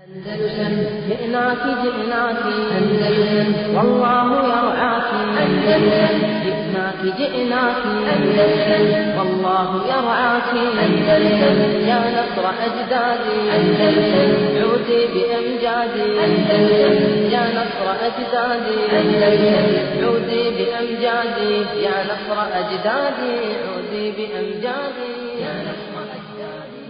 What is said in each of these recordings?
أندلسن جئناك جئناك أندلسن والله يرعاك أندلسن جئناك جئناك أندلسن والله يرعاك أندلسن يا نصر أجدادي أندلسن عودي بأمجادي أندلسن يا نصر أجدادي أندلسن عودي بأمجادي يا نصر أجدادي عودي بأمجادي يا نصر أجدادي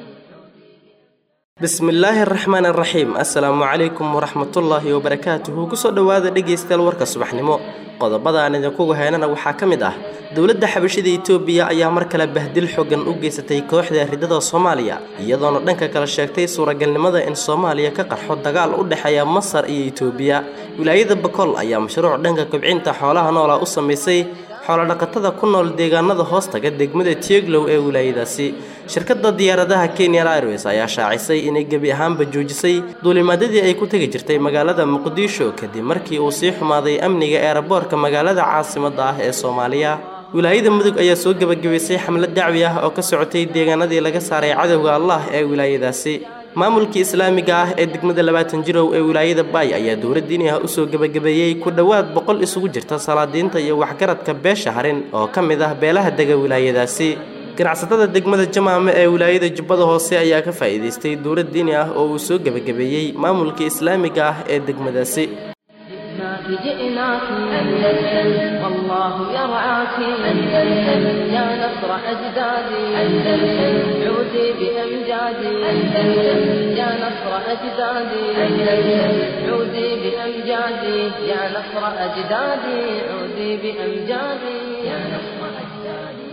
bismillaahi araxmaan araxiim assalaamu calaykum waraxmatullaahi wabarakaatuhu kusoo dhowaada dhegaystayaal warka subaxnimo qodobada aan idinkugu haynana waxaa ka mid ah dowladda xabashida itoobiya ayaa mar kale bahdil xogan u geysatay kooxda ridada soomaaliya iyadoona dhanka kale sheegtay suuragalnimada in soomaaliya ka qarxo dagaal u dhexeeya masar iyo itoobiya wilaayada bakool ayaa mashruuc dhanka kobcinta xoolaha noola u samaysay xoolodhaqatada ku nool deegaanada hoostaga degmada tieglow ee wilaayadaasi shirkadda diyaaradaha kenya airways ayaa shaacisay inay gebi ahaanba joojisay duulimaadadii ay ku tegi jirtay magaalada muqdisho kadib markii uu sii xumaaday amniga eeraboorka magaalada caasimadda ah ee soomaaliya wilaayada mudug ayaa soo gebagabaysay xamlad dacwi ah oo ka socotay deegaanadii laga saaray cadowga allah ee wilaayadaasi maamulkii islaamiga ah ee degmada labaatan jirow ee wilaayada baay ayaa dowlad diini ah usoo gebagabeeyey ku dhowaad boqol isugu jirta salaadiinta iyo waxgaradka beesha harin oo ka mid ah beelaha dega wilaayadaasi ganacsatada degmada jamaame ee wilaayada jubbada hoose ayaa ka faa'iidaystay dowlad diini ah oo uu soo gebagabeeyey maamulkii islaamiga ah ee degmadaasi جئناك جئناك أندلسن والله يرعاك أندلسن يا نصر أجدادي أندلسن عودي بأمجادي أندلسن يا نصر أجدادي أندلسن عودي بأمجادي يا نصر أجدادي عودي بأمجادي يا نصر أجدادي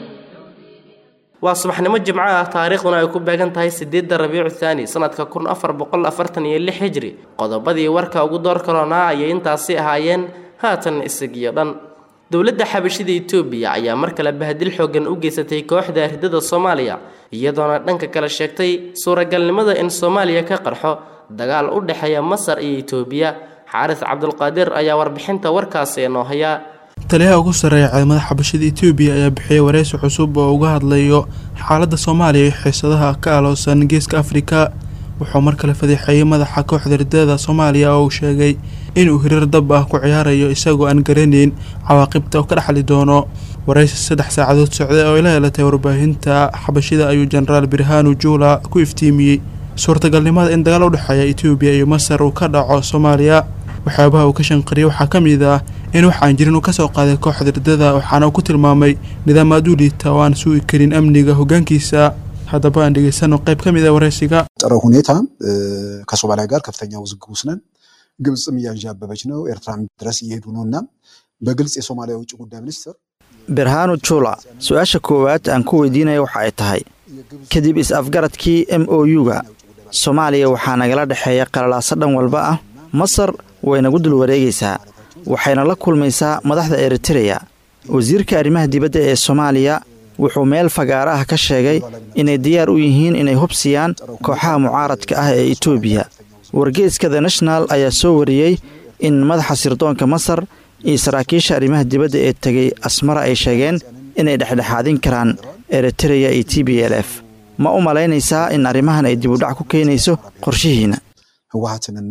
waa subaxnimo jimco ah taariikhduna ay ku beegan tahay sideedda rabiicu thaani sanadka kun afar boqol afartan iyo lix hijri qodobadii warka ugu door kalonaa ayay intaasi ahaayeen haatan isagiyo dhan dowladda xabashida itoobiya ayaa mar kale bahdil xoogan u geysatay kooxda ridada soomaaliya iyadoona dhanka kale sheegtay suuragalnimada in soomaaliya ka qarxo dagaal u dhexeeya masar iyo itoobiya xaaris cabdulqaadir ayaa warbixinta warkaasi inoo haya taliyaha ugu sarreeya ciidamada xabashada etoobiya ayaa bixiyay wareysi cusub oo uga hadlayo xaaladda soomaaliya iyo xiisadaha ka aloosan geeska afrika wuxuu mar kale fadeexeeyey madaxa kooxda ridada soomaaliya oo uu sheegay inuu hiriir dab ah ku ciyaarayo isagoo aan garanayn cawaaqibta oo ka dhexli doono wareysi saddex saacadood socday oo ay la helatay warbaahinta xabashida ayuu jenaraal birhanu juula ku iftiimiyey suurtagalnimada in dagaal u dhexeeya etoobiya iyo masar uu ka dhaco soomaaliya waxyaabaha uu ka shanqariyay waxaa ka mid ah in wax aan jirin uu kasoo qaaday kooxda ridada waxaana uu ku tilmaamay nidaam aad u liita oo aan sugi karin amniga hogaankiisa haddaba aan dhegeysano qayb ka mid a wareysiga ጥሩ ሁኔታ ከሶማሊያ ጋር ከፍተኛ ውዝግብ ውስጥ ነን። ግብፅም እያንዣበበች ነው፣ ኤርትራም ድረስ እየሄዱ ነው እና በግልጽ የሶማሊያ ውጭ ጉዳይ ሚኒስትር birhanu jula su-aasha koowaad aan ku weydiinaya waxa ay tahay kadib is-afgaradkii m o u-ga soomaaliya waxaa nagala dhexeeya qalalaaso dhan walba ah masar way nagu dul wareegaysaa waxayna la kulmaysaa madaxda eritereya wasiirka arrimaha dibadda ee soomaaliya wuxuu meel fagaara ah ka sheegay inay diyaar u yihiin inay hubsiyaan kooxaha mucaaradka ah ee etoobiya wargeeska the national ayaa soo wariyey in madaxa sirdoonka masar iyo saraakiisha arrimaha dibadda ee tegey asmara ay sheegeen inay dhexdhexaadin karaan eritereya iyo t b l f ma u malaynaysaa in arrimahan ay dibudhac ku keenayso qorshihiina ህወሀትንና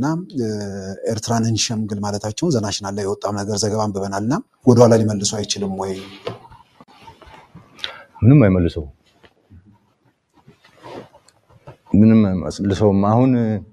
ኤርትራን እንሸምግል ማለታቸውን ዘናሽናል ላይ የወጣም ነገር ዘገባ አንብበናልና ወደኋላ ሊመልሱ አይችልም ወይ? ምንም አይመልሰው ምንም አይመልሰውም። አሁን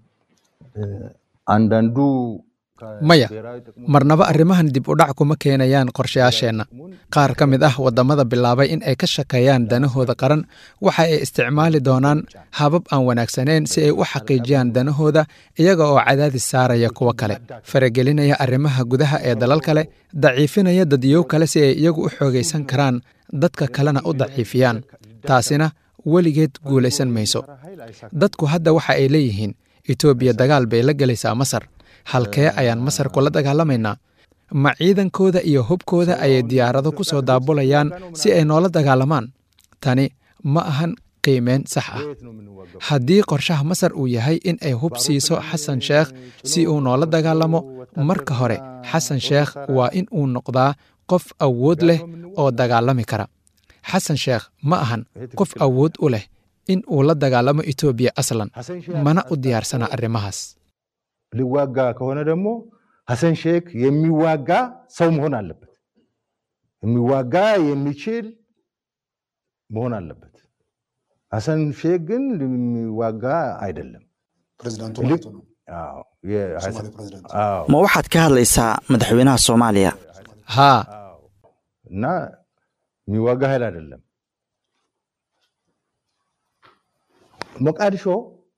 አንዳንዱ maya marnaba arrimahan dib u dhac kuma keenayaan qorshayaasheenna qaar ka mid ah waddamada bilaabay in ay ka shakeeyaan danahooda qaran waxa ay isticmaali doonaan habab aan wanaagsanayn si ay u xaqiijiyaan danahooda iyaga oo cadaadis saaraya kuwo kale faragelinaya arrimaha gudaha ee dalal kale daciifinaya dadyow kale si ay iyagu u xoogaysan karaan dadka kalena u daciifiyaan taasina weligeed guulaysan mayso dadku hadda waxa ay leeyihiin etoobiya dagaal bay la gelaysaa masar halkee ayaan masar kula dagaalamaynaa ma ciidankooda iyo hubkooda ayay diyaarado ku soo daabulayaan si ay noola dagaalamaan tani ma ahan qiimeyn sax ah haddii qorshaha masar uu yahay in ay hub siiso xasan sheekh si uu noola dagaalamo marka hore xasan sheekh waa in uu noqdaa qof awood leh oo dagaalami kara xasan sheekh ma ahan qof awood u leh in uu la dagaalamo etoobiya aslan mana u diyaarsana arrimahaas ሊዋጋ ከሆነ ደግሞ ሀሰን ሼክ የሚዋጋ ሰው መሆን አለበት። የሚዋጋ የሚችል መሆን አለበት። ሀሰን ሼክ ግን የሚዋጋ አይደለም። ፕሬዚዳንቱ ይልቅ- ማለት ነው አዎ፣ የ- ሶማሌ ፕሬዚዳንት አዎ፣ ma waxaad ka hadlaysaa madaxweynaha soomaaliya haa እና የሚዋጋ ኃይል አይደለም። ሞቃዲሾ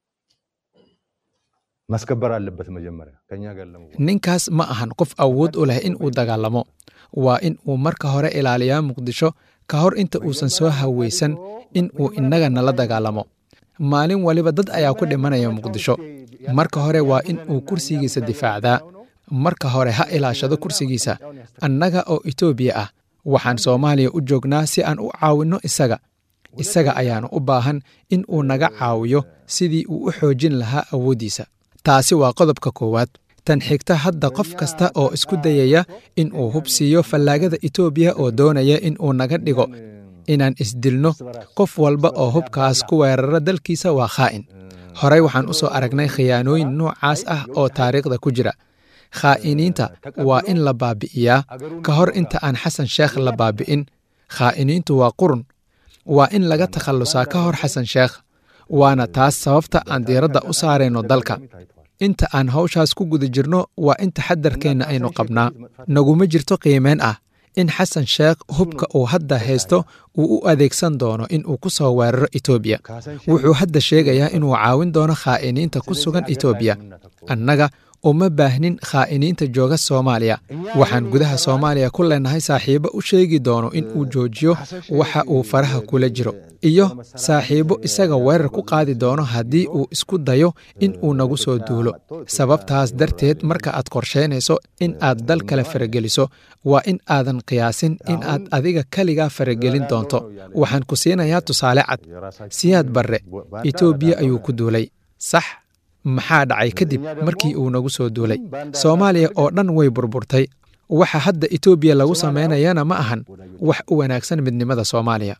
ማስከበር አለበት መጀመሪያ ከኛ ጋር ለመዋጋት። ninkaas ma ahan qof awood u leh in uu dagaalamo waa in uu marka hore ilaaliyaa muqdisho ka hor inta uusan soo haweysan in uu innaga nala dagaalamo maalin waliba dad ayaa ku dhimanaya muqdisho marka hore waa in uu kursigiisa difaacdaa marka hore ha ilaashado kursigiisa annaga oo etoobiya ah waxaan soomaaliya u joognaa si aan u caawinno isaga isaga ayaanu u baahan in uu naga caawiyo sidii uu u xoojin lahaa awooddiisa taasi waa qodobka koowaad tan xigta hadda qof kasta oo isku dayaya in uu hub siiyo fallaagada etoobiya oo doonaya in uu naga dhigo inaan isdilno qof walba oo hubkaas ku weerara dalkiisa waa khaa'in horey waxaan u soo aragnay khiyaanooyin noocaas ah oo taariikhda ku jira khaa'iniinta waa in la baabi'iyaa ka hor inta aan xasan sheekh la baabi'in khaa'iniintu waa qurun waa in laga takhallusaa ka hor xasan sheekh waana taas sababta aan diiradda u saarayno dalka inta aan hawshaas ku guda jirno waa in taxadarkeenna aynu qabnaa naguma jirto qiimeyn ah in xasan sheekh hubka uu hadda haysto uu u adeegsan doono in uu ku soo weeraro etoobiya wuxuu hadda sheegayaa inuu caawin doono khaa'iniinta ku sugan etoobiya annaga uma baahnin khaa'iniinta jooga soomaaliya waxaan gudaha soomaaliya ku leenahay saaxiibo u sheegi doono in uu joojiyo waxa uu faraha kula jiro iyo saaxiibo isaga weerar ku qaadi doono haddii uu isku dayo in uu nagu soo duulo sababtaas darteed marka aad qorsheynayso in aad dal kale farageliso waa in aadan qiyaasin in aad adiga keligaa faragelin doonto waxaan ku siinayaa tusaale cad siyaad barre etoobiya ayuu ku duulay sax maxaa dhacay kadib markii uu nagu soo duulay soomaaliya oo dhan way burburtay waxa hadda etoobiya lagu samaynayana ma ahan wax u wanaagsan midnimada soomaaliya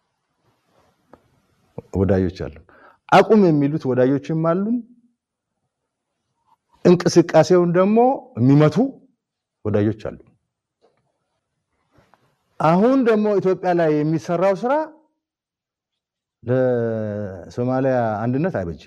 ወዳጆች አሉን። አቁም የሚሉት ወዳጆችም አሉን። እንቅስቃሴውን ደግሞ የሚመቱ ወዳጆች አሉ። አሁን ደግሞ ኢትዮጵያ ላይ የሚሰራው ስራ ለሶማሊያ አንድነት አይበጅም።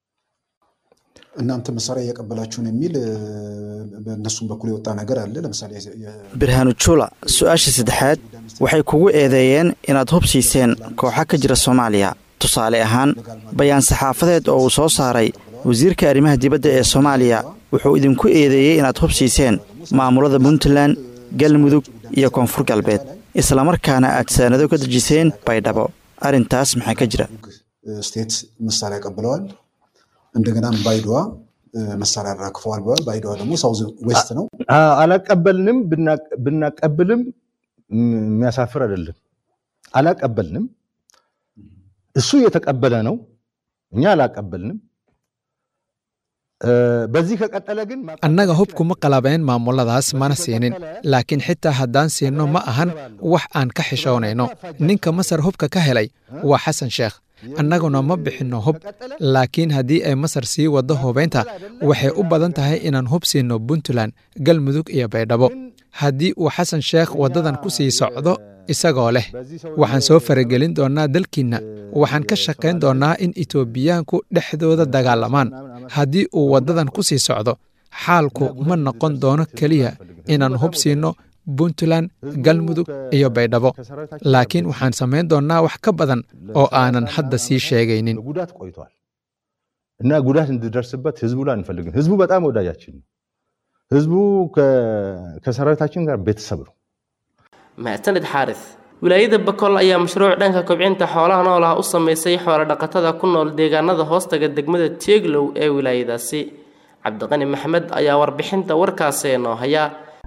እናንተ መሳሪያ እያቀበላችሁን የሚል እ፣ በእነሱም በኩል የወጣ ነገር አለ። ለምሳሌ የ- birhaanu jula su-aasha saddexaad waxay kugu eedeeyeen inaad hub siiseen kooxa ka jira soomaaliya tusaale ahaan bayaan saxaafadeed oo uu soo saaray wasiirka arrimaha dibadda ee soomaaliya wuxuu idinku eedeeyey inaad hub siiseen maamulada puntland galmudug iyo koonfur galbeed islamarkaana aad saanado ka dejiseen baydhabo arrintaas maxaa ka jira ስቴት መሳሪያ ቀብለዋል። እንደገናም ባይዶዋ እ፣ መሳሪያ አራክፈዋል ብለዋል። ባይዶዋ ደግሞ ሳውዝ ዌስት ነው። አ- አላቀበልንም። ብና- ብናቀብልም ም- የሚያሳፍር አይደለም። አላቀበልንም። እሱ እየተቀበለ ነው፣ እኛ አላቀበልንም። እ፣ በዚህ ከቀጠለ ግን annaga hubkuma qalabeen maamuladaas mana siinin laakiin xitaa haddaan siinno ma ahan wax aan ka xishoonayno ninka masar hubka ka helay waa xasan sheekh annaguna ma bixinno hub laakiin haddii ay masar sii waddo hubaynta waxay u badan tahay inaan hub siinno puntland galmudug iyo baydhabo haddii uu xasan sheekh waddadan ku sii socdo isagoo leh waxaan soo faragelin doonnaa dalkiinna waxaan ka shaqayn doonnaa in etoobiyaanku dhexdooda dagaalamaan haddii uu waddadan ku sii socdo xaalku ma noqon doono keliya inaan hub siinno puntland galmudug iyo baydhabo laakiin waxaan samayn doonnaa wax ka badan oo aanan hadda sii sheegaynin ጉዳት ቆይቷል እና ጉዳት እንዲደርስበት ህዝቡ ላይ አንፈልግም። ህዝቡ በጣም ወዳጃችን ነው። ህዝቡ ከ- ከሰራዊታችን ጋር ቤተሰብ ነው። mahadsanid xaaris wilaayada bakool ayaa mashruuc dhanka kobcinta xoolaha nool ah u samaysay xoolo-dhaqatada ku nool deegaanada hoostaga degmada tieglow ee wilaayadaasi cabdiqani maxmed ayaa warbixinta warkaasi noo haya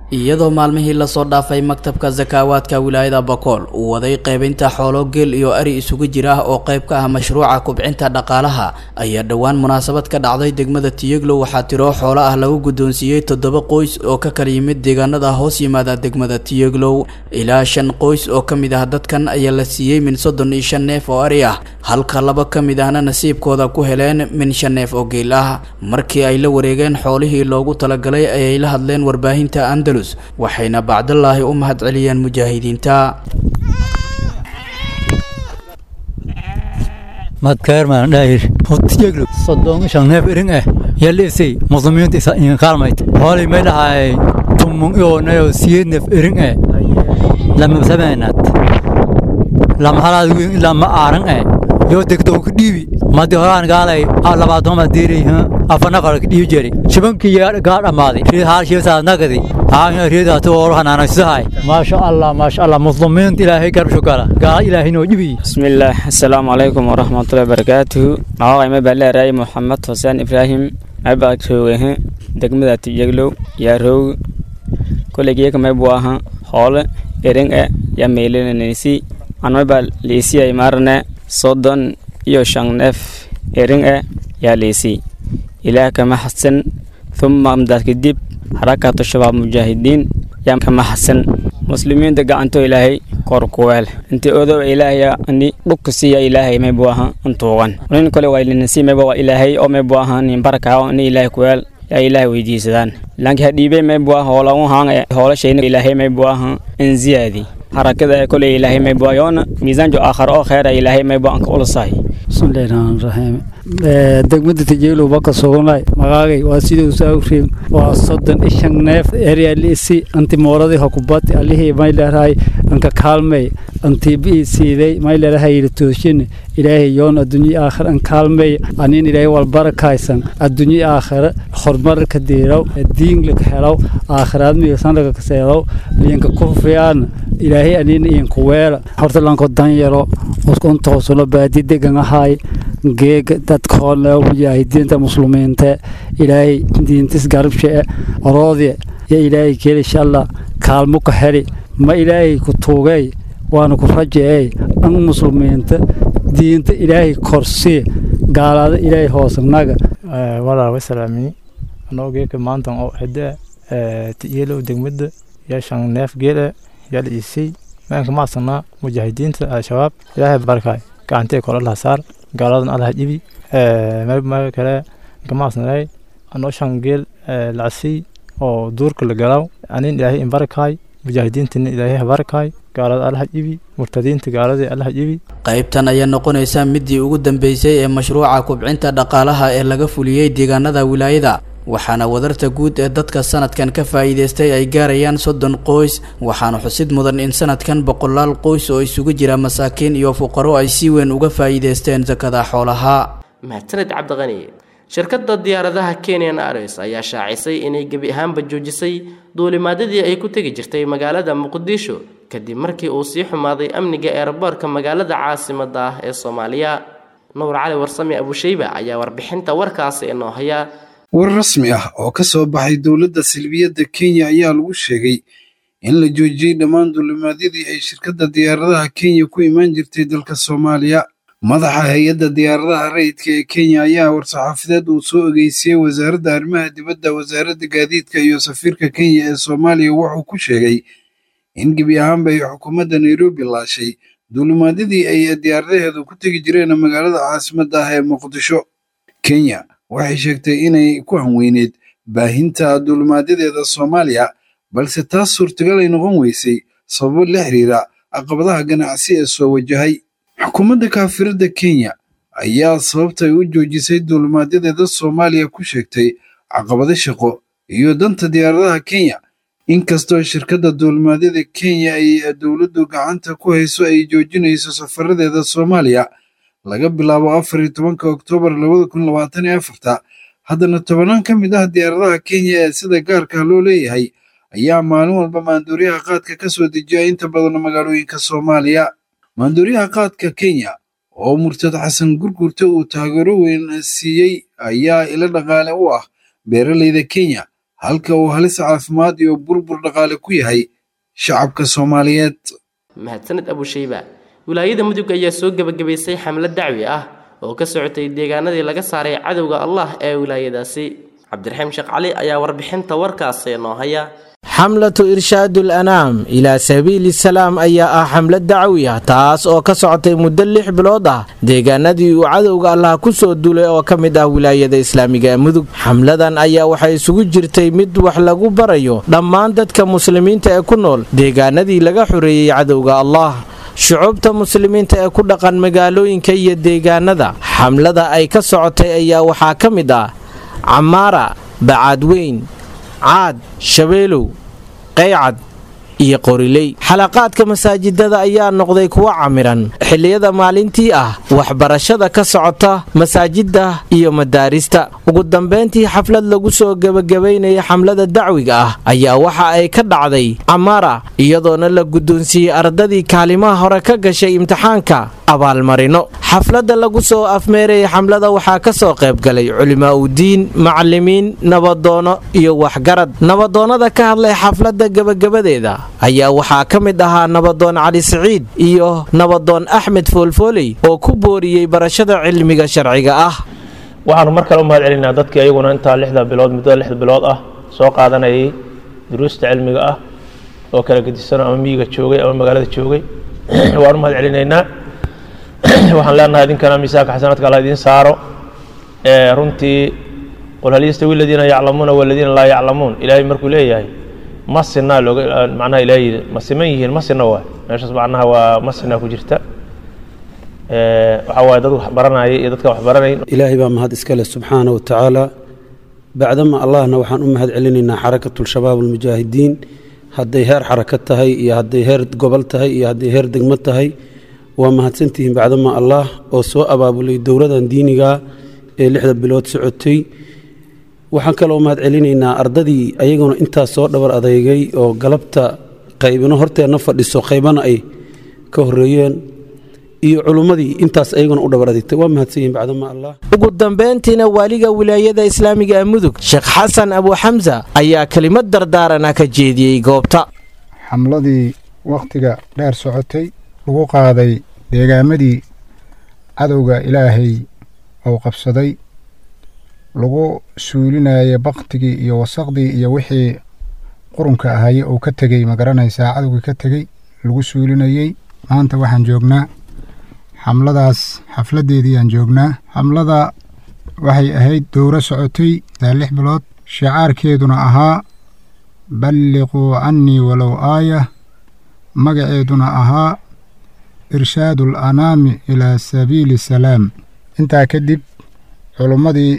iyadoo maalmihii lasoo dhaafay maktabka sakaawaadka wilaayada bakool uu waday qaybinta xoolo geel iyo ari isugu jira oo qayb ka ah mashruuca kubcinta dhaqaalaha ayaa dhowaan munaasabad ka dhacday degmada tiyeglow waxaa tiro xoolo ah lagu guddoonsiiyey toddoba qoys oo ka kala yimid deegaanada hoos yimaada degmada tiyeglow ilaa shan qoys oo ka mid ah dadkan ayaa la siiyey min soddon iyo shan neef oo ari ah halka laba ka mid ahna nasiibkooda ku heleen min shan neef oo geel ah markii ay la wareegeen xoolihii loogu talagalay ayay la hadleen warbaahinta andalus waxayna bacdallaahi u mahad celiyeen mujaahidiinta madkaerman dhahir hotiyeglo soddon shan neef iring eh yalisay muslimiinta isa in kaalmayt hoolay may dhahay tumun ionayo siyeed neef iring eh lama sameenad lama halaad wiin ilaa ma aaran eh yoo degto ku dhiibi madi horaan gaalay labaatoma diiray afana qara ka dhiibi jeri shibankii gaa dhammaaday riid haal shiibsaad nagadi haanya riidaatu oolu hanaanaysahay maasha allah maasha allah muslimiinta ilaahay garbsho gala gaala ilaahay noo dhibi bismillaah assalaamu calaykum waraxmatullahi barakaatuhu magacayma baa leeraayay moxamed xuseen ibraahim mabaa joogahe degmada tiyeglow yaa roog koleygeeka maybuu aha hoole ering e yaa meylinanaysi anmabaa liisiyay maarne soddon iyo shan neef ering e yaa liisi ilaah kama xasan thumma amdaad kadib xarakatu shabaab mujaahidiin yaa kama xasan muslimiinta gacanto ilaahay kor kuweel inti odow ilaahaya ani dhugka siiya ilaahay maybu aha intuugan nin kale waa ilinasi mayba waa ilaahay oo maybu aha nin barkaa ni ilaahay kuweel yaa ilaahay weydiisadaan laakiin hadhiibey maybu aha hoola u haanga hoolashayna ilaahay maybu aha in ziyaadi harakada koley ilaahay maybu yoona miisaanjo aakhar oo kheera ilaahay maybu anka ulusahay bismillahi rahmaani rahiim degmada tijeelow baka sugunay magaagay waa siduu saawriim waa soddon ishan neef eryalisi anti mooradii hokubati alihii may leerahay anka kaalmey anti bii siiday may leerahay yiri tooshin ilaahay yoon adduunyo aakhir an kaalmey anin ilaahay walbarakaysan adduunyo aakhir horumar ka diiraw diin laka helaw aakhiraad miyasan laga kaseedaw liyanka kufriyaan ilaahay anin iyanku weela horta lanko danyaro uskunta hosulo baadi degan ahay geega dadkoona mujaahidiinta muslimiinta ilaahay diintis garabshe oroodye yo ilaahay keli shalla kaalmo ka heli ma ilaahay ku tuugay waana ku rajeey an muslimiinta diinta ilaahay korsii gaalaada ilaahay hoosnaga walaal wasalaamini anoo geeka maantan oo xide tiyeelow degmada yaa shan neef geele yaa la iisay maanka maasanaa mujaahidiinta al-shabaab ilaahay barkaay gacantee kole laha saar gaaladan alaha jibi meel kale kamaasnay anoo shan geel lacasiy oo duurka la galaw anin ilaahay inbarakaay mujaahidiintina ilaahay habarakaay gaalada alaha jibi murtadiinta gaaladii alaha jibi qaybtan ayaa noqonaysa midii ugu dambeysay ee mashruuca kubcinta dhaqaalaha ee laga fuliyey deegaanada wilaayada waxaana wadarta guud ee dadka sanadkan ka faa'iidaystay ay gaarayaan soddon qoys waxaana xusid mudan in sanadkan boqolaal qoys oo isugu jira masaakiin iyo fuqaro ay si weyn uga faa'iidaysteen sakada xoolaha mahadsaned cabdiqani shirkadda diyaaradaha kenyan ares ayaa shaacisay inay gebi ahaanba joojisay duulimaadadii ay ku tegi jirtay magaalada muqdisho kadib markii uu sii xumaaday amniga eerboorka magaalada caasimada ah ee soomaaliya nuur cali warsame abusheyba ayaa warbixinta warkaasi inoo haya war rasmi ah oo ka soo baxay dowladda silbiyadda kenya ayaa lagu sheegay in la joojiyey dhammaan duulimaadyadii ay shirkadda diyaaradaha kenya ku imaan jirtay dalka soomaaliya madaxa hay-adda diyaaradaha rayidka ee kenya ayaa war-saxaafadeed uu soo ogeysiyey wasaaradda arrimaha dibadda wasaaradda gaadiidka iyo safiirka kenya ee soomaaliya wuxuu ku sheegay in gebi ahaanba ay xukuumadda nairobi laashay duulimaadyadii ay diyaaradaheedu ku tegi jireen magaalada caasimadda ah ee muqdisho kenya waxay sheegtay inay ku hanweyneed baahinta duulimaadyadeeda soomaaliya balse taas suurtagal ay noqon weysay sababo la xiriira caqabadaha ganacsi ee soo wajahay xukuumadda kaafiradda kenya ayaa sababtay u joojisay duulimaadyadeeda soomaaliya ku sheegtay caqabado shaqo iyo danta diyaaradaha kenya inkastoo shirkadda duulimaadyada kenya ay dowladdu gacanta ku hayso ay joojinayso safaradeeda soomaaliya laga bilaabo afar iyo tobanka oktoobar labada kun labaatan iyo afarta haddana tobanaan ka mid ah diyaaradaha kenya ee sida gaarka loo leeyahay ayaa maalin walba maanduuryaha qaadka ka soo dejiya inta badan magaalooyinka soomaaliya maanduuryaha qaadka kenya oo murtad xasan gurgurta uu taageero weyn siiyey ayaa ilo dhaqaale u ah beeraleyda kenya halka uu halis caafimaad iyo burbur dhaqaale ku yahay shacabka soomaaliyeed mahadsaned abushayba wilaayada mudug ayaa soo gebagabaysay xamlad dacwi ah oo ka socotay deegaanadii laga saaray cadowga allah ee wilaayadaasi cabdiraxiim sheekh cali ayaa warbixinta warkaasi noo haya xamlatu irshaadu alanaam ilaa sabiili salaam ayaa ah xamlad dacwi ah taas oo ka socotay muddo lix bilood ah deegaanadii uu cadowga allah ku soo duulay oo ka mid ah wilaayada islaamiga ee mudug xamladan ayaa waxay isugu jirtay mid wax lagu barayo dhammaan dadka muslimiinta ee ku nool deegaanadii laga xoreeyey cadowga allah shucubta muslimiinta ee ku dhaqan magaalooyinka iyo deegaanada xamlada ay ka socotay ayaa waxaa ka mid ah camaara bacaadweyn caad shabeelow qaycad iyo qoriley xalaqaadka masaajidada ayaa noqday kuwo camiran xilliyada maalintii ah waxbarashada ka socota masaajidda iyo madaarista ugu dambayntii xaflad lagu soo gebagabaynaya xamlada dacwiga ah ayaa waxa ay ka dhacday camaara iyadoona la guddoonsiiyey ardadii kaalimaha hore ka gashay imtixaanka abaalmarino xafladda lagu soo afmeerayay xamlada waxaa ka soo qaybgalay culimaa'udiin macallimiin nabadoono iyo waxgarad nabadoonnada ka hadlay xafladda gebagabadeeda ayaa waxaa ka mid ahaa nabadoon cali siciid iyo nabadoon axmed foolfooley oo ku booriyey barashada cilmiga sharciga ah waxaanu mar kale u mahad celinaa dadkii ayaguna intaa lixda bilood muddada lixda bilood ah soo qaadanayay duruusta cilmiga ah oo kala gedisan ama miyiga joogay ama magaalada joogay waanu mahad celinaynaa waxaan leenahay idinkana miisaanka xasanaadka alla idiin saaro runtii qul hal yastawi aladiina yaclamuuna waladiina laa yaclamuun ilaahay markuu leeyahay ma sinaa looga macnaha ilaahay yidhi ma siman yihiin ma sina waay meeshaas macnaha waa ma sinaa ku jirta waxaa waaye dad wax baranaya iyo dadka wax baranayn ilaahay baa mahad iska leh subxaana wa tacaala bacdama allahna waxaan u mahad celinaynaa xarakatulshabaab almujaahidiin hadday heer xaraka tahay iyo hadday heer gobol tahay iyo hadday heer degmo tahay waa mahadsantihiin bacdama allah oo soo abaabulay dowladan diiniga ee lixda bilood socotay waxaan kaloo mahad celinaynaa ardadii ayaguna intaas soo dhabar adeygay oo galabta qaybino horteenna fadhiso qaybana ay ka horeeyeen iyo culummadii intaas ayaguna u dhabar adeegtay waa mahadsanyihin bacdama allah ugu dambayntiina waaliga wilaayada islaamiga ee mudug sheekh xasan abuuxamsa ayaa kelimad dardaarana ka jeediyey goobta xamladii wakhtiga dheer socotay lagu qaaday deegaamadii cadowga ilaahay uu qabsaday lagu suulinayay baktigii iyo wasaqdii iyo wixii qurunka ahaye uu ka tegey ma garanaysaa cadowgii ka tegey lagu suulinayey maanta waxaan joognaa xamladaas xafladdeedii aan joognaa xamlada waxay ahayd dowro socotay daa lix bilood shicaarkeeduna ahaa balliquu cannii walow aaya magaceeduna ahaa irshaadu alanaami ilaa sabiili salaam intaa kadib culummadii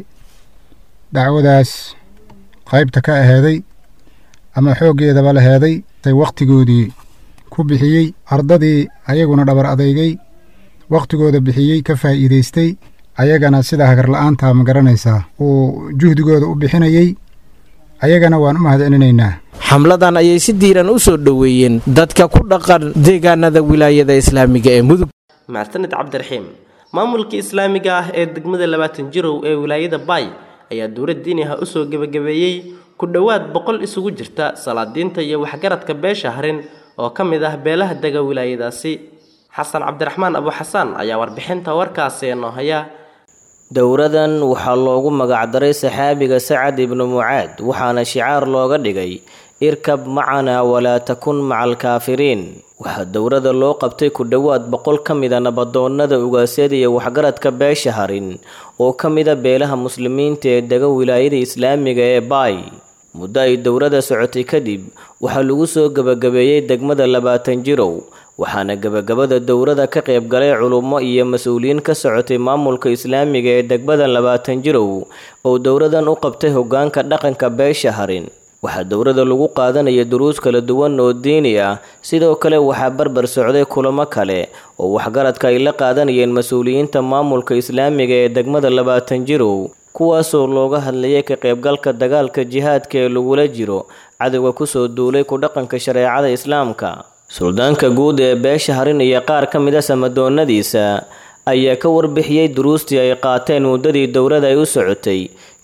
dacwadaas qaybta ka aheeday ama xooggeedaba la heeday tay wakhtigoodii ku bixiyey ardadii ayaguna dhabar adeygay wakhtigooda bixiyey ka faa'iidaystay ayagana sida hagarla'aanta ma garanaysaa uu juhdigooda u bixinayey ayagana waan u mahad celinaynaa xamladan ayay si diiran u soo dhoweeyeen dadka ku dhaqan deegaanada wilaayada islaamiga ee mudug mahadsanid cabdiraxiim maamulka islaamiga ah ee degmada labaatan jirow ee wilaayada baay ayaa dowlad diiniha u soo gebagabeeyey ku dhowaad boqol isugu jirta salaadiinta iyo waxgaradka beesha harin oo ka mid ah beelaha dega wilaayadaasi xasan cabdiraxmaan abuxasaan ayaa warbixinta warkaasi noo haya dowradan waxaa loogu magacdaray saxaabiga sacad ibnu mucaad waxaana shicaar looga dhigay irkab macanaa walaa takun maca alkaafiriin waxaa dowrada loo qabtay ku dhowaad boqol ka mida nabadoonnada ugaasyada iyo waxgaradka beesha harin oo ka mida beelaha muslimiinta ee dega wilaayada islaamiga ee baay muddo ay dowrada socotay kadib waxaa lagu soo gebagabeeyey degmada labaatan jirow waxaana gebagabada dowrada ka qayb galay culummo iyo mas-uuliyiin ka socotay maamulka islaamiga ee degmada labaatan jirow oo dowradan u qabtay hoggaanka dhaqanka beesha harin waxaa dowrada lagu qaadanaya duruus kala duwan oo diini ah sidoo kale waxaa barbar socday kulamo kale oo waxgaradka ay la qaadanayeen mas-uuliyiinta maamulka islaamiga ee degmada labaatan jirow kuwaasoo looga hadlayay ka qaybgalka dagaalka jihaadka ee lagula jiro cadowga kusoo duulay ku dhaqanka shareecada islaamka suldaanka guud ee beesha harin iyo qaar ka mid a samadoonnadiisa ayaa ka warbixiyey duruustii ay qaateen muddadii dowrada ay u socotay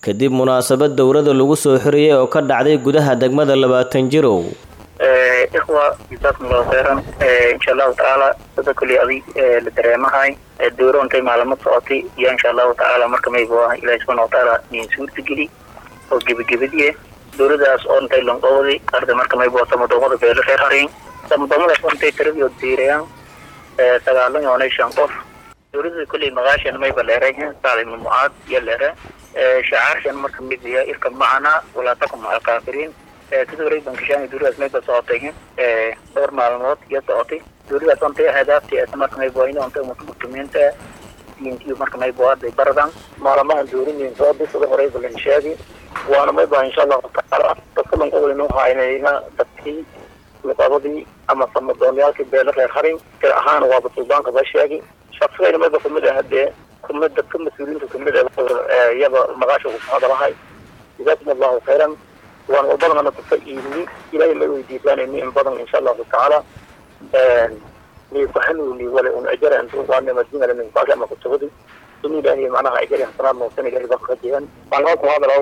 kadib munaasabad dowrada lagu soo xiriyey oo ka dhacday gudaha degmada labaatan jirow ikhwa jazaakum allahu khayran insha allahu tacaala sida kulli adig la dareemahay dowro intay maalamo socotay iyo insha allahu tacaala marka mayba ilahi subxana watacaala niin suurtageli oo gebagabadiye dowladaas oo intay lonqowday arda marka mayba samadoomada beelo reer harin samadoomadaas oo intay tiradii diirayaan sagaalan yoonay shan qof dowladda kulli maqaashan mayba leerayn sacd ibnu mucaad iyo leere shacaarshan marka mid yahay irka macana walaa takum maca alkaafiriin sida wareeg bankishaan dowladaas mayba socotay dhowr maalmood iyo socotay dowladaas ontay ahdaafti marka mayba in ontay muslimiinta diintiyo marka mayba arday baradan maalamahan dowladayn soo bisada horeyba lan sheegi waana mayba insha allahu tacaala dadka lanqowlinu haynayna dadkii luqadadii ama samadoonyaalkii beelo reer harin tir ahaan waaba suldaanka ba sheegi shaqsigayna mayba kamid ah hadee kumid dadka mas-uuliyiinta kamid ah iyada maqaasha ku hadalahay jazaakum allahu khayran waan walbadana kufa iibni ilaahay may weydiisaanayni in badan insha allahu tacaala ni kuxanuuni wala un ajara antu waana madina min baasha ama kutubadi in ilaahay macnaha ajari hasanaad noqsan ilaahay baa kajiyan waan hoo ku hadalaw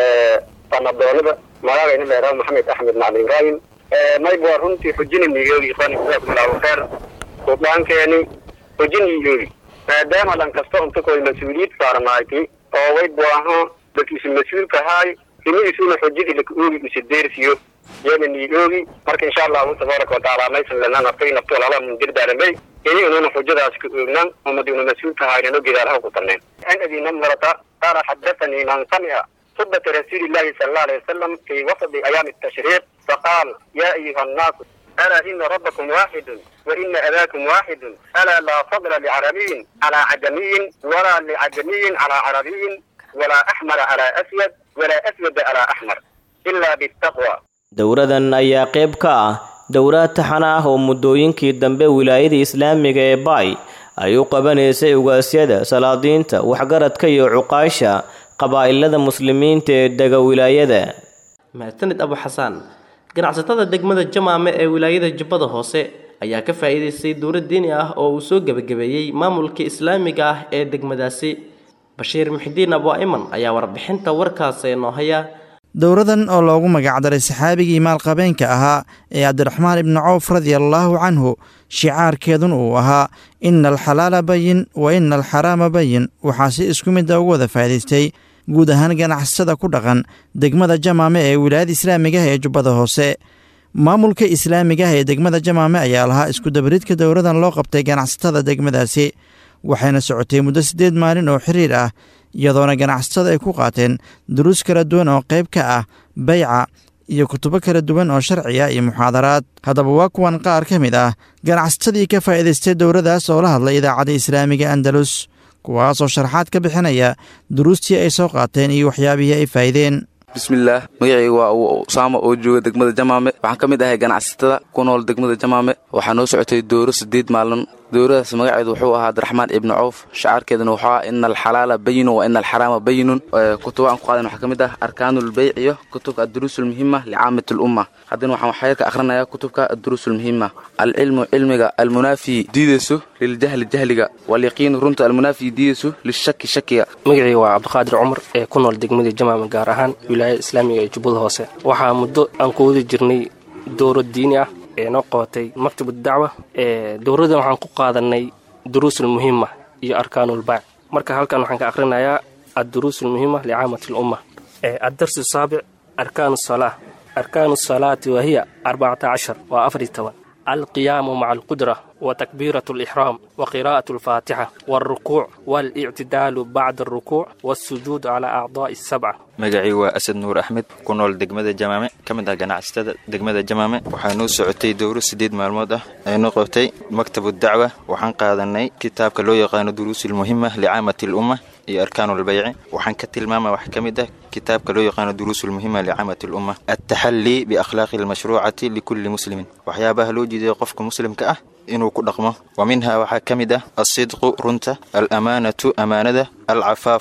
sanadoolada magacayna leeraa maxamed axmed macalin ibrahim mayb waa runtii xujinimigeedi ikhwaani jazaakum allahu khayr suldaankeeni xujinigeedi maadaama dhan kasta unta koy mas-uuliyad saarnaaytay oo way buaho dadkiisu mas-uulkahaay himidiisuna xujadii laka oogi isa deersiyo yana nii oogi marka insha allahu tabaaraka watacaala maysan lana naftay naftool ala mun dirdaalamay ini ununa xujadaas ka oognan umaduna mas-uulkahaynano gedaalaha ku tarneen an adina marata qaala xadathanii man samica خطبة رسول الله صلى الله عليه وسلم في وسط أيام التشريق فقال يا أيها الناس ألا إن ربكم واحد وإن أباكم واحد ألا لا فضل لعربي على عجمي ولا لعجمي على عربي ولا أحمر على أسود ولا أسود على أحمر إلا بالتقوى dowradan ayaa qayb ka ah dowraad taxan ah oo muddooyinkii dambe wilaayada islaamiga ee baay ay u qabanaysay ugaasyada salaadiinta waxgaradka iyo cuqaasha qabaa'ilada muslimiinta ee dega wilaayada mahadsanid abu xasaan ganacsatada degmada jamaame ee wilaayada jubbada hoose ayaa ka faa'iidaystay dowlad diini ah oo uu soo gebagabeeyey maamulka islaamiga ah ee degmadaasi bashiir muxidiin abu iman ayaa warbixinta warkaas noo haya dowradan oo loogu magacdaray saxaabigii maalqabeenka ahaa ee cabdiraxmaan ibni cawf radiallaahu canhu shicaarkeedun uu ahaa ina alxalaala bayin wa ina alxaraama bayin waxaa si isku midda ugu wada faa'idaystay guud ahaan ganacsatada ku dhaqan degmada jamaame ee wilaayada islaamigaah ee jubbada hoose maamulka islaamigaah ee degmada jamaame ayaa lahaa iskudabaridka dowradan loo qabtay ganacsatada degmadaasi waxayna socotay muddo siddeed maalin oo xiriir ah iyadoona ganacsatada ay ku qaateen duruus kala duwan oo qayb ka ah bayca iyo kutubo kala duwan oo sharci ah iyo muxaadaraad haddaba waa kuwan qaar ka mid ah ganacsatadii ka faa'iidaystay dowradaas oo la hadlay idaacadda islaamiga andalus kuwaasoo sharaxaad ka bixinaya duruustii ay soo qaateen iyo waxyaabihii ay faa'ideen bismillaah magacayga waa usaama oo jooga degmada jamaame waxaan ka mid ahay ganacsatada ku nool degmada jamaame waxaa noo socotay dooro siddeed maalin dowradaas magaceedu wuxuu ahaa abdiraxmaan ibni cawf shacaarkeeduna wuxuu ahaa ina alxalaala bayinun wa ina alxaraama bayinun kutuba aan ku qaadan waxaa ka mid ah arkaanulbeyc iyo kutubka adduruus ulmuhima licaamat lumma haddana waxaan waxyarka akhrinayaa kutubka adduruus ulmuhima alcilmu cilmiga almunaafi diidayso liljahli jahliga walyaqiinu runta almunaafi diidayso lishaki shakiga magacayga waa cabdiqaadir cumar ee ku nool degmada jamaama gaar ahaan wilaayada islaamiga ee jubbada hoose waxaa muddo aan ku wadi jirnay dooro diini ah ee noo qabatay maktabad dacwa dowradan waxaan ku qaadanay duruusulmuhima iyo arkaanulbaac marka halkan waxaan ka akhrinayaa adduruusulmuhima licaamat lumma addarsu saabic arkaanu salaa arkaanu salaati wahiya arbacata cashar waa afar iyo toban alqiyaamu maca alqudra وتكبيرة الإحرام وقراءة الفاتحة والركوع والاعتدال بعد الركوع والسجود على أعضاء السبعة magacii waa asad nuur axmed ku nool degmada jamaame ka mid ah ganacsatada degmada jamaame waxaa noo socotay dowro siddeed maalmood ah ee noo qabtay maktabu dacwa waxaan qaadanay kitaabka loo yaqaano duruusulmuhima licaamati lumma iyo arkaanulbayci waxaan ka tilmaama wax ka mid ah kitaabka loo yaqaano duruusulmuhima licaamati lumma altaxallii biakhlaaqi almashruucati likulli muslimin waxyaabaha loo jeedayo qofka muslimka ah inuu ku dhaqmo wa minhaa waxaa ka mid ah alsidqu runta alamaanatu amaanada alcafaafu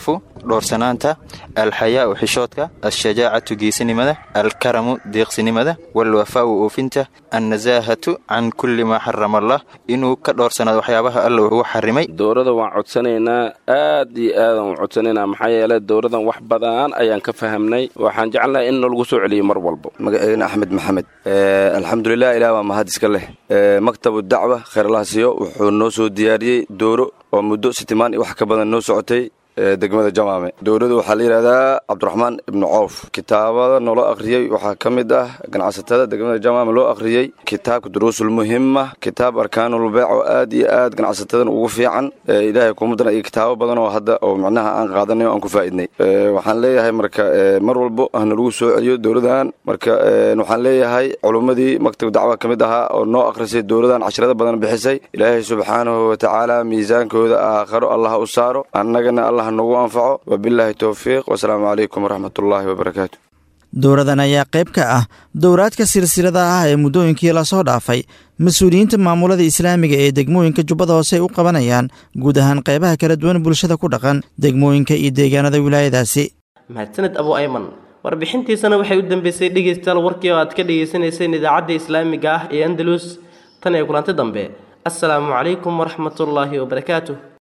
dhoorsanaanta alxayaau xishoodka alshajaacatu geesinimada alkaramu deeqsinimada walwafaau oofinta annasaahatu can kulli maa xarama allah inuu ka dhoorsanaado waxyaabaha alla ugu xarimay dowladda waan codsanaynaa aad iyo aadan u codsanaynaa maxaa yeelay dowladan wax badan ayaan ka fahamnay waxaan jecelnahay in lagu soo celiyo mar walbo magaceena axmed maxamed alxamdulilah ilaah waa mahad iska leh maktabu dacwa kheyrlahasiyo wuxuu noo soo diyaariyey dooro oo muddo sitimaan iyo wax ka badan noo socotay degmada jamaame dowladdu waxaa la yidhahdaa cabdiraxmaan ibnu coof kitaabada noola akhriyey waxaa ka mid ah ganacsatada degmada jamaame loo akhriyey kitaabka duruusul muhima kitaab arkaanulbeec oo aad iyo aad ganacsatadan ugu fiican ilaahay kumadana iyo kitaabo badan oo hadda oo macnaha aan qaadanay oo aan ku faaidnay waxaan leeyahay marka mar walbo hana lagu soo celiyo dowladan marka waxaan leeyahay culummadii maktab dacwa ka mid ahaa oo noo akhrisay dowladan casharada badan bixisay ilaahay subxaanahu watacaala miisaankooda aakharo allah u saaro annagana allah nagu anfaco wabilaahi towfiiq wasalaamu calaykum waraxmatullaahi wabarakaatu dowradan ayaa qayb ka ah dowraadka silsilada ah ee muddooyinkii lasoo dhaafay mas-uuliyiinta maamulada islaamiga ee degmooyinka jubbada hoose ay u qabanayaan guud ahaan qaybaha kala duwan bulshada ku dhaqan degmooyinka iyo deegaanada wilaayadaasi mahadsaned abu ayman warbixintiisana waxay u dambeysay dhegeystayaal warkii oo aad ka dhegeysaneyseen idaacadda islaamiga ah ee andalus tan ee kulanti dambe assalaamu calaykum waraxmatullaahi wabarakaatu